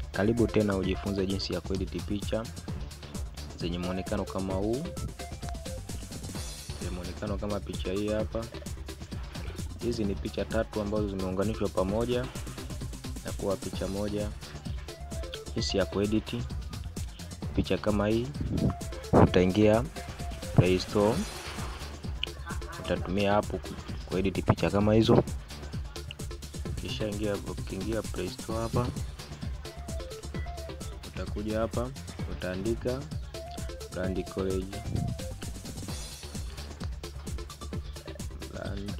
Karibu tena ujifunze jinsi ya kuedit picha zenye muonekano kama huu, zenye muonekano kama picha hii hapa. Hizi ni picha tatu ambazo zimeunganishwa pamoja na kuwa picha moja. Jinsi ya kuedit picha kama hii, utaingia Play Store, utatumia hapo kuedit picha kama hizo. Kisha ingia ukiingia Play Store hapa, utakuja hapa utaandika Brand College Brand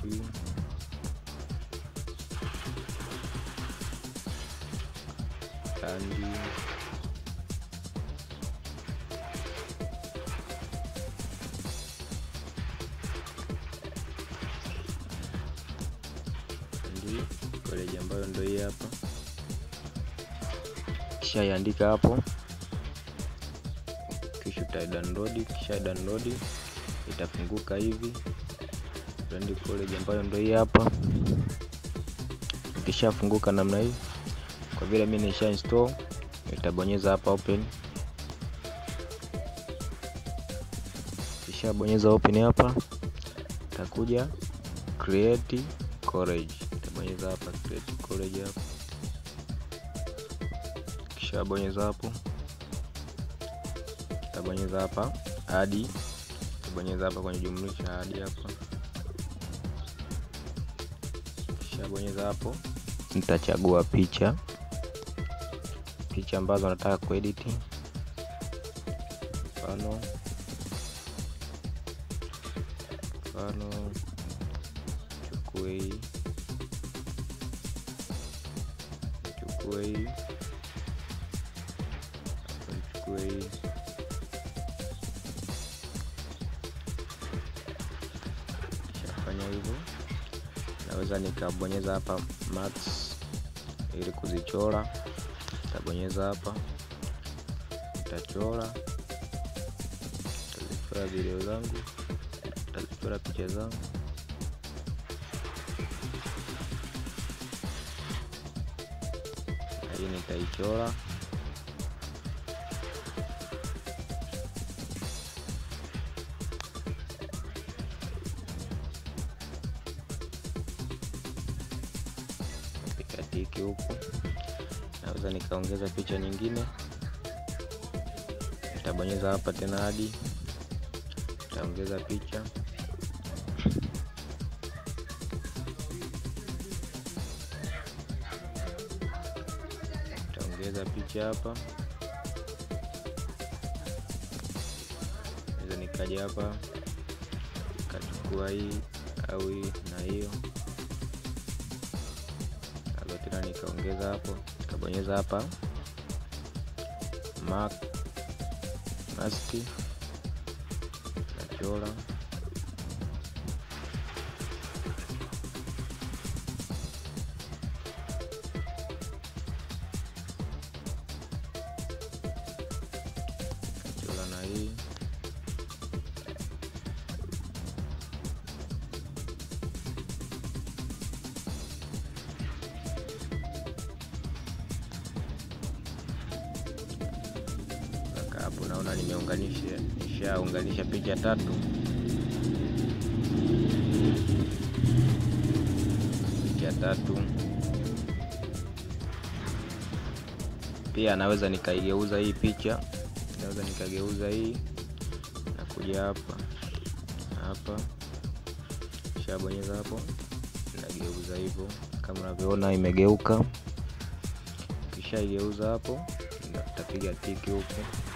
Brand Brand College ambayo ndio hii hapa, kisha iandika hapo kisha uta download. Kisha download itafunguka hivi Brand College ambayo ndio hii hapa. Ikishafunguka namna hii, kwa vile mimi nisha install, itabonyeza hapa open. Kisha bonyeza open hapa, itakuja create college, itabonyeza hapa create college hapa. Kisha bonyeza hapo tabonyeza hapa hadi tabonyeza hapa kwenye jumlisha hadi hapa, kisha bonyeza hapo. Nitachagua picha picha ambazo nataka kuedit, mfano mfano chukue hii chukue hii chukue hii hivyo naweza nikabonyeza hapa max ili kuzichora, nitabonyeza hapa, nitachora, nitazichora video zangu, nitazichora picha zangu. Hii nitaichora tiki huku, naweza nikaongeza picha nyingine, nitabonyeza hapa tena hadi nitaongeza picha, nitaongeza picha hapa, naweza nikaja hapa nikachukua hii au hii na hiyo tena nikaongeza hapo, nikabonyeza hapa mark mask, nachora chora na hii hapo naona nimeunganisha, nishaunganisha picha tatu, picha tatu. Pia naweza nikaigeuza hii picha, naweza nikageuza hii na kuja hapa hapa, shabonyeza hapo, nageuza hivyo kama unavyoona imegeuka. Kisha igeuza hapo, nitapiga tiki huko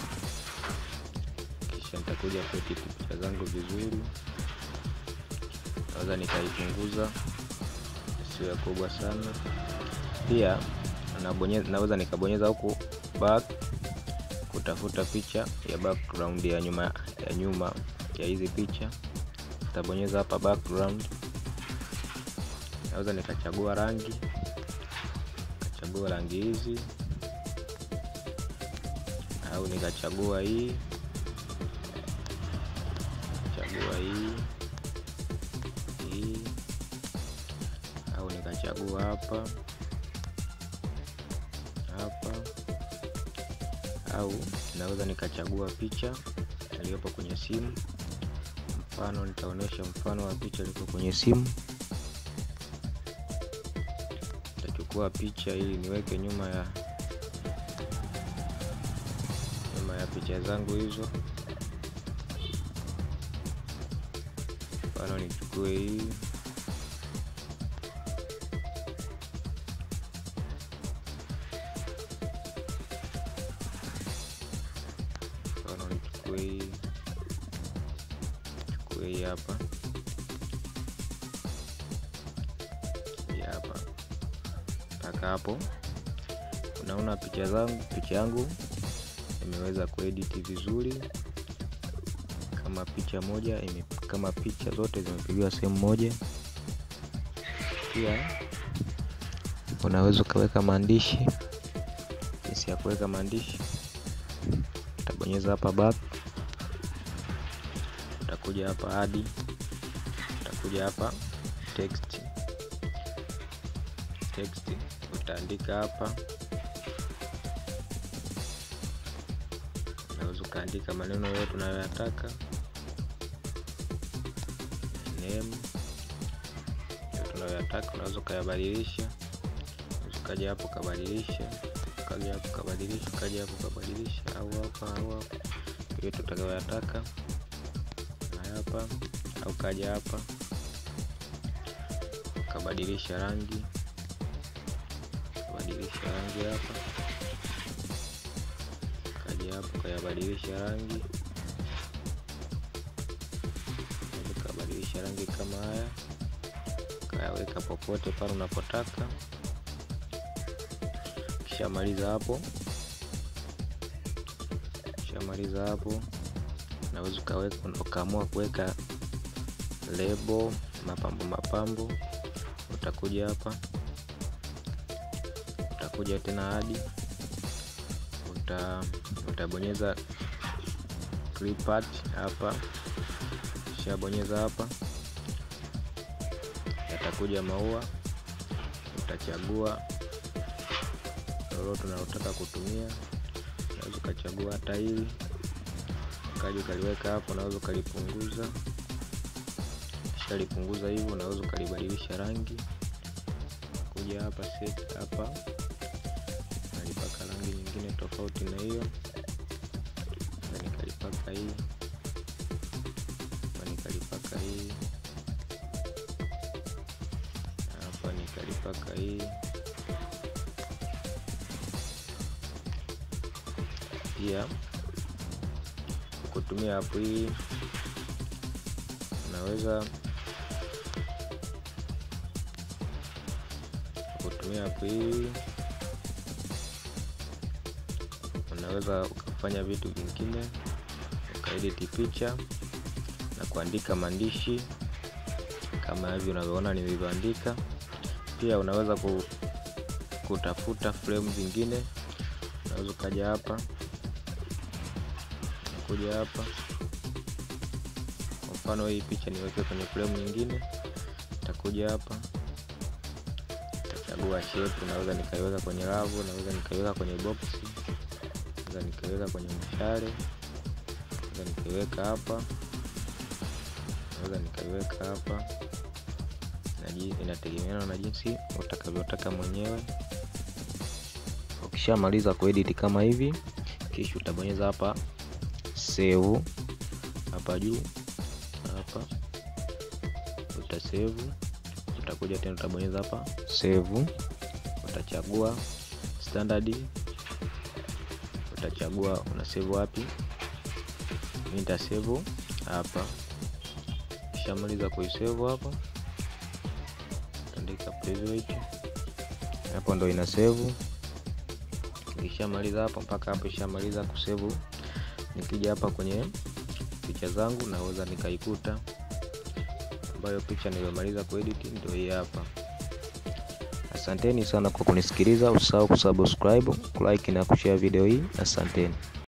nitakuja kuedit picha zangu vizuri, naweza nikaipunguza isiwe kubwa sana. Pia nabonyeza, naweza nikabonyeza huku back kutafuta picha ya background ya nyuma ya nyuma ya hizi picha, nitabonyeza hapa background. Naweza nikachagua rangi, nikachagua rangi hizi au nikachagua hii chagua hii hii au nikachagua hapa hapa au naweza nikachagua picha iliyopo kwenye simu. Mfano, nitaonyesha mfano wa picha iliyopo kwenye simu. Nitachukua picha ili niweke nyuma ya nyuma ya picha zangu hizo. Mfano, nichukue hii mfano, nichukue hii chukue hii hapa hii hapa mpaka hapo. Unaona picha zangu, picha yangu imeweza kuedit vizuri kama picha moja ime, kama picha zote zimepigiwa sehemu moja. Pia unaweza ukaweka maandishi. Jinsi ya kuweka maandishi, utabonyeza hapa back, utakuja hapa hadi, utakuja hapa text, text utaandika hapa unaweza ukaandika maneno yote unayoyataka, name yote unayoyataka, unaweza ukayabadilisha. Unaweza ukaja hapo ukabadilisha, ukaja hapo ukabadilisha, ukaja hapo ukabadilisha, au hapa au hapa, yote utakayoyataka na hapa, au ukaja hapa ukabadilisha rangi, ukabadilisha rangi hapa hapo ukayabadilisha rangi, ukabadilisha rangi kama haya, ukayaweka popote pale unapotaka. Kishamaliza hapo, kishamaliza hapo, unaweza ukaweka ukaamua kuweka lebo, mapambo mapambo, utakuja hapa, utakuja tena hadi uta utabonyeza clip art hapa, kishabonyeza hapa, yatakuja maua, utachagua lolote unalotaka kutumia. Unaweza ukachagua hata hili, ukaja ukaliweka hapo, unaweza ukalipunguza. Ukishalipunguza hivyo, unaweza ukalibadilisha rangi, kuja hapa set hapa nalipaka rangi nyingine tofauti na hiyo, nikalipaka hii hapa, nikalipaka hii hapa, nikalipaka hii pia. Kutumia hapo hii unaweza kutumia hapo hii unaweza ukafanya vitu vingine, ukaedit picha na kuandika maandishi kama hivi unavyoona nilivyoandika. Pia unaweza kutafuta frame zingine, unaweza ukaja hapa, kuja hapa. Kwa mfano hii picha niweke kwenye frame nyingine, nitakuja hapa, nitachagua shape, naweza nikaiweka kwenye ravu, naweza nikaiweka kwenye box naweza nikaweka kwenye mshale, naweza nikaiweka hapa, naweza nikaiweka hapa, inategemeana na jinsi utakavyotaka mwenyewe. Ukishamaliza kuedit kama hivi, kisha utabonyeza hapa save, hapa juu hapa utasave, utakuja tena utabonyeza hapa save, utachagua standard utachagua una save wapi. Mimi nita save hapa, kishamaliza kuisave hapo, andika private hapo, ndo ina save. Kishamaliza hapo mpaka hapo, ishamaliza kusave. Nikija hapa kwenye picha zangu, naweza nikaikuta ambayo picha niliyomaliza kuedit ndio hii hapa. Asanteni sana kwa kunisikiliza. Usahau kusubscribe, kulike na kushare video hii. Asanteni.